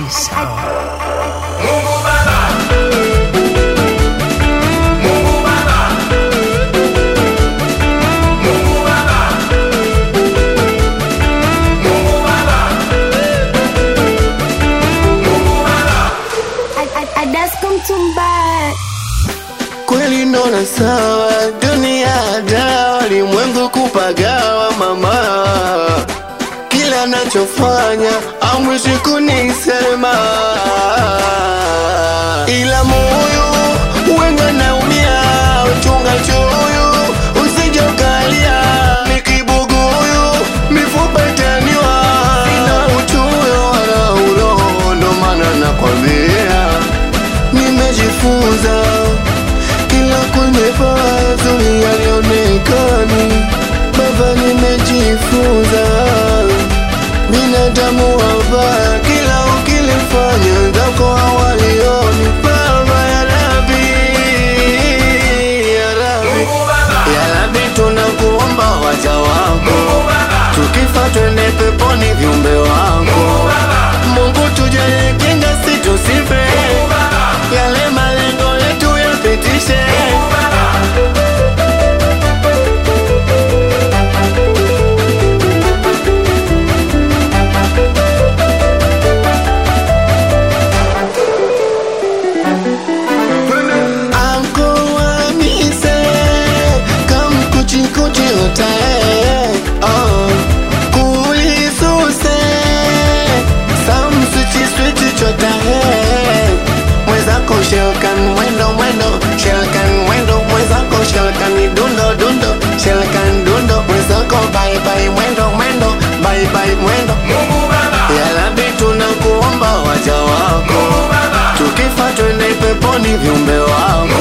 Sound. Mungu Baba. Mungu Baba. Mungu Baba. Mungu Baba. Mungu Baba. Adasko mtumbaya kweli ndona sawa, dunia dawa, limwengu kupagawa mama, kila nachofanya amwishi kunisema, ila moyo wenga naumia, uchunga choyo usije ukalia, ni kibuguyu mifupa itaniwa, sina uchoyo wala uroho, ndo maana nakwambia nimejifunza kila kwenye pazuri yalionekani baba nimejifunza binadamu wabaya kila ukilifanya zako hawalioni baba ya rabi ya rabi Mungu Baba. ya rabi tunakuomba waja wako Mungu Baba. tukifa twende peponi viumbe wako Mungu Baba. mungu tujalie kinga situsife Mungu Baba. yale malengo yetu yapitishe Mungu Baba. Anko wamise kamkuchikuchi utae oh. kulisuse samswichiswichi chotae mwezako shelkan mwendo mwendo shelkan mwendo mwezako shelkan dundo dundo shelkan dundo mwezako baibai mwendo mwendo baibai mwendo Mungu Baba. yalabi tunakuomba waja wako Mungu Baba. tukifa twende peponi viumbe wako